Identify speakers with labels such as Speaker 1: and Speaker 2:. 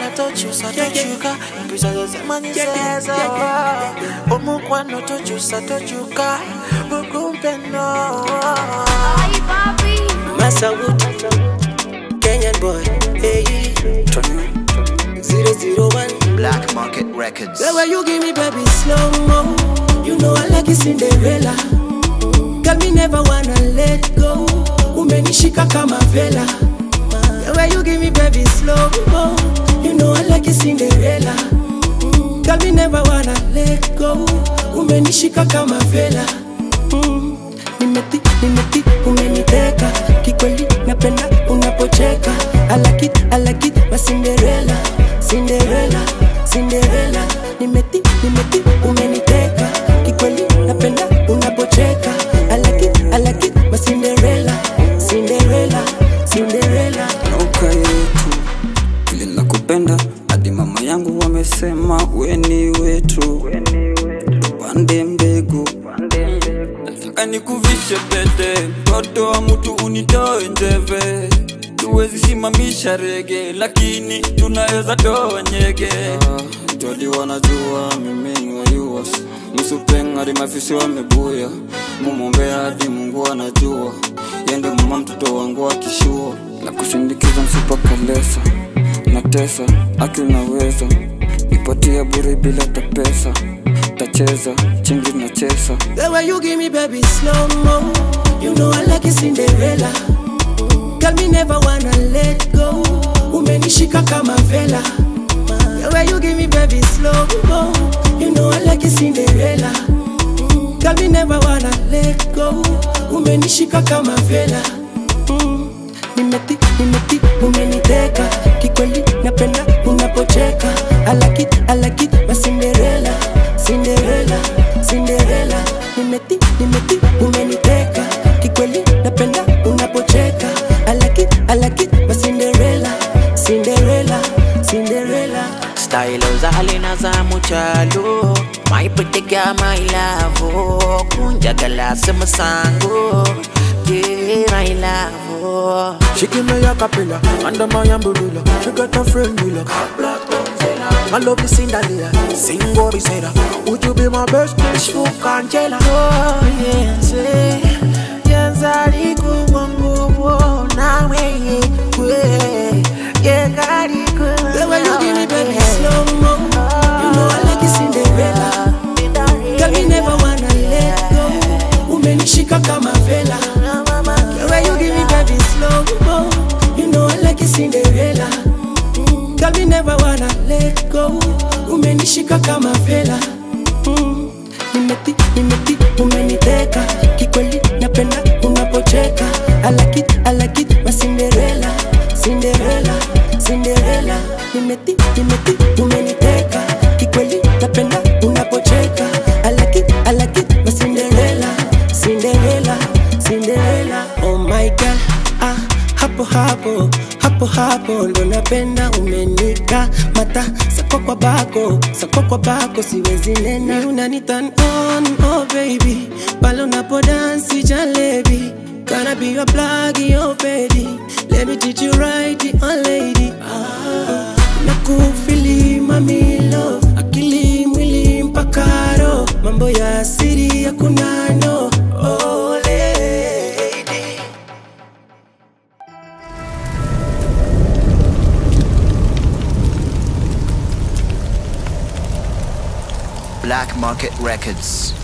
Speaker 1: Girl, I touch you, so I touch you, car. Pisa de semana says, oh, Omu kwano touch you, so I touch you, car. Bukumpe no.
Speaker 2: Ay, papi.
Speaker 3: Masawood, Kenyan boy, hey, 001.
Speaker 4: Black Market Records.
Speaker 3: The way you give me baby slow mo, you know I like it Cinderella. Girl, me never wanna let go. Umenishika kama vela. The way you give me baby slow mo, you know I like it Cinderella. Girl, me never wanna let go. Umenishika kama vela. Mm. Nimeti, nimeti, umeniteka kikweli, napenda unapocheka. I like it, I like it, my Cinderella, Cinderella, Cinderella. Nimeti, nimeti, umeniteka kikweli, napenda unapocheka. I like it, I like it, my Cinderella, Cinderella, Cinderella.
Speaker 5: nauka yetu vile nakupenda hadi mama yangu wamesema weni wetu tupande mbegu nataka nikuvishe pete mtoto wa mtu unitoe njeve tuwezi simamisha rege lakini tunaweza toa nyege jodi wanajua mimi ni wayuas msupengari mafisi wamebuya mumwombea hadi mungu anajua yende mama mtoto wangu akishua na kusindikiza msipakalesa na tesa aki unaweza nipatia bure bila tapesa tacheza chingi na chesa
Speaker 3: The way you give me baby slow mo, you know I like it Cinderella. Girl, me never wanna let go. Umenishika kama vela. The way you give me baby slow mo, you know I like it Cinderella. Girl, me never wanna let go. Umenishika kama vela. Mm. Nimeti, nimeti, umeniteka kikweli, napenda unapocheka. I like it, I like it, my Cinderella, Cinderella, Cinderella. Nimeti, nimeti, umeniteka kikweli, napenda unapocheka. I like it, I like it, my Cinderella, Cinderella, Cinderella.
Speaker 1: Style uzalina za muchalo My pretty girl, my love Kunja galasi masango Yeah, my love
Speaker 6: She give me a capella under my umbrella. She got a friend Willa. My love is Cinderella. Sing what he said. Would you be my best? Smoke Angela.
Speaker 1: Oh, yenze Yenzali kuwa nguvu Nawe yekwe Yekari kuwa
Speaker 3: The way you give me baby slow mo, you know I like it Cinderella. Girl, me never wanna let go. Umenishika kama vela. The way you give me baby slow mo, you know I like it Cinderella. Girl, me never wanna let go. Umenishika kama vela. Mm. Nimeti, nimeti, umeniteka kikweli, napenda unapocheka. I like it, I like it, my Cinderella, Cinderella, Cinderella. Nimeti, nimeti, umeniteka kikweli, napenda unapocheka. I like it, I like it, my Cinderella, Cinderella, Cinderella. Oh my God, ah, hapo hapo hapo hapo ndo napenda umenika mata sako kwa bako sako kwa bako siwezi nena Ni unani turn on oh baby pale unapo dance jalebi Gonna be your plug, your baby Let me treat you right, oh lady ah, Nakufili mami love Akili mwili mpaka roho Mambo ya siri hakuna no Oh lady
Speaker 4: Black Market Records.